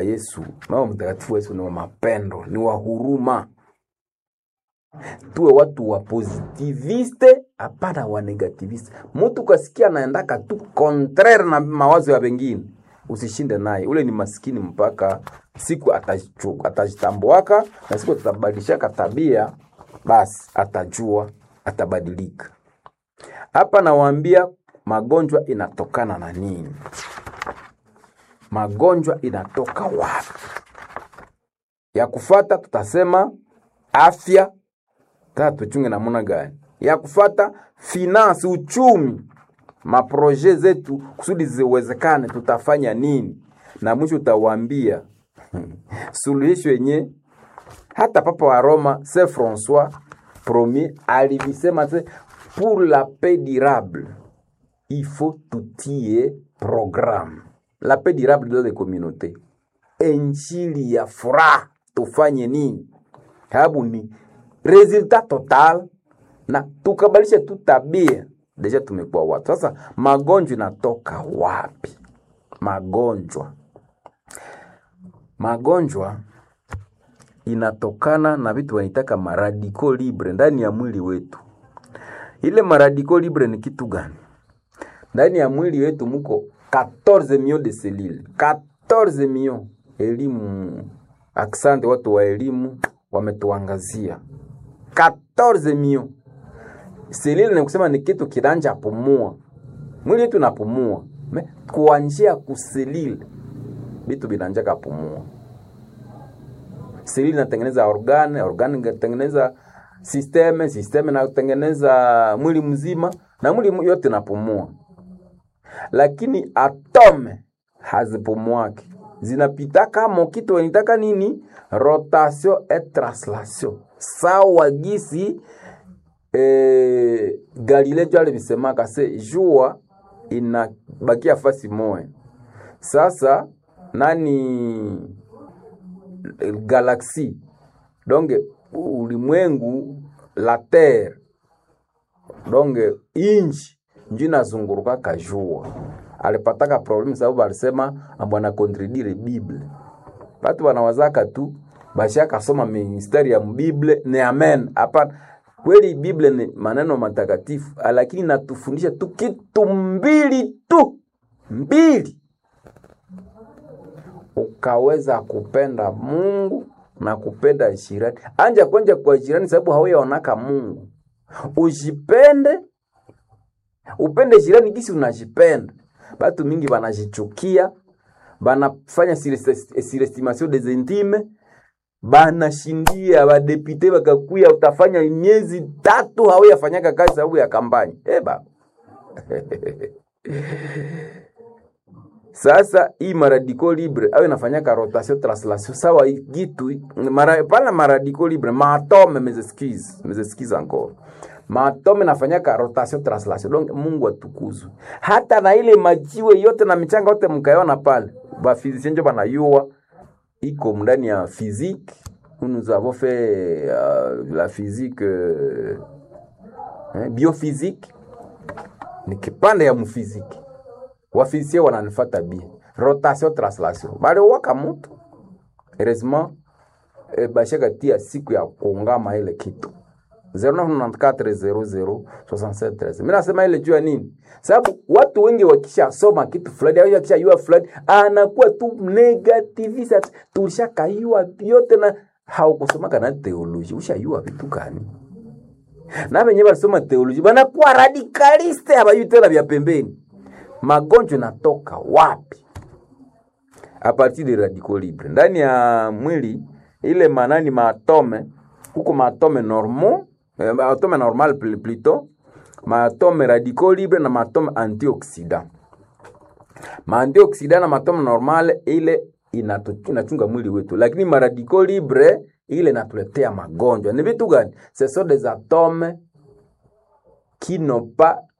Yesu, mama mtakatifu Yesu ni wa mapendo, ni wa huruma. Tuwe watu wa positiviste, hapana wa negativiste. Mtu kasikia anaendaka tu contraire na mawazo ya wengine, usishinde naye. Ule ni maskini mpaka siku atajichu- atajitambuaka na siku atabadilishaka tabia, basi atajua, atabadilika. Hapa nawaambia magonjwa inatokana na nini? Magonjwa inatoka wapi? Ya kufata tutasema afya, tata tuchunge namuna gani? Ya kufata finance, uchumi, maproje zetu kusudi ziwezekane, tutafanya nini? Na mwisho utawaambia suluhisho yenye hata Papa wa Roma Saint Francois Premier alivisema se pour la paix durable il faut tutie programme la paix durable dans les communautés injili ya furaha tufanye nini sababu ni resultat total na tukabalisha tu tabia deja tumekuwa watu sasa magonjwa inatoka wapi magonjwa magonjwa inatokana na vitu wanaitaka maradiko libre ndani ya mwili wetu. Ile maradiko libre ni kitu gani? Ndani ya mwili wetu muko 14 millions de cellules. 14 millions. Elimu, aksante watu wa elimu wametuangazia 14 millions. Selile ni kusema ni kitu kiranja pumua. Mwili wetu napumua. Me, kwa njia ya kuselile vitu vinanjaka pumua selili inatengeneza organe, organe inatengeneza sisteme, sisteme inatengeneza mwili mzima na mwili yote inapumua, lakini atome hazipumuake, zinapita kama kitu wanitaka nini, rotation et translation, sawa gisi eh, Galileo jo alivisemaka se jua inabakia fasi moya. Sasa nani galaxie donc ulimwengu la terre donc inchi njo inazunguruka kajua alipataka problemu sababu alisema bwana kontredire bible batu wanawazaka tu bashakasoma mistari ya bible ni amen hapana kweli bible ni maneno matakatifu lakini natufundisha tu kitu mbili tu mbili ukaweza kupenda Mungu na kupenda jirani. Anja kwenja kwa jirani sababu hauyaonaka Mungu. Ujipende, upende jirani gisi unajipenda. Batu mingi banajichukia, banafanya surestimation des intimes, banashindia badepite bakakuya, utafanya miezi tatu hauyafanyaka kazi sababu ya kampani. Eh baba Sasa hii maradiko libre au inafanyaka rotation translation sawa gitu mara, pana maradiko libre maatome mes excuses mes excuses encore maatome nafanyaka rotation translation donc Mungu atukuzwe. Hata na ile majiwe yote na michanga yote mkaiona pale, ba physicien njo banayua iko ndani ya physique nous avons fait uh, la physique uh, eh, biophysique ni kipande ya mfiziki wafisie wananifata bie rotation translation baliwaka mutu heureusement e, bashaka tia siku ya kuungama ile kitu 0994006713 mimi nasema ile juu ya nini sababu watu wengi wakishasoma kitu fulani au wakishajua fulani anakuwa tu negativist tulishakaiwa vyote na haukusomaka na teoloji ushajua vitu gani na wenyewe walisoma teoloji banakuwa radikaliste habayui tena vya pembeni magonjwa natoka wapi? A partir de radical libre ndani ya mwili ile manani maatome huko maatome normal eh, maatome normal plutôt maatome radicaux libre na maatome antioxidant. Maantioxidant na maatome normal ile inachunga mwili wetu, lakini maradicaux libre ile inatuletea magonjwa. Ni vitu gani? Ce sont des atomes qui n'ont pas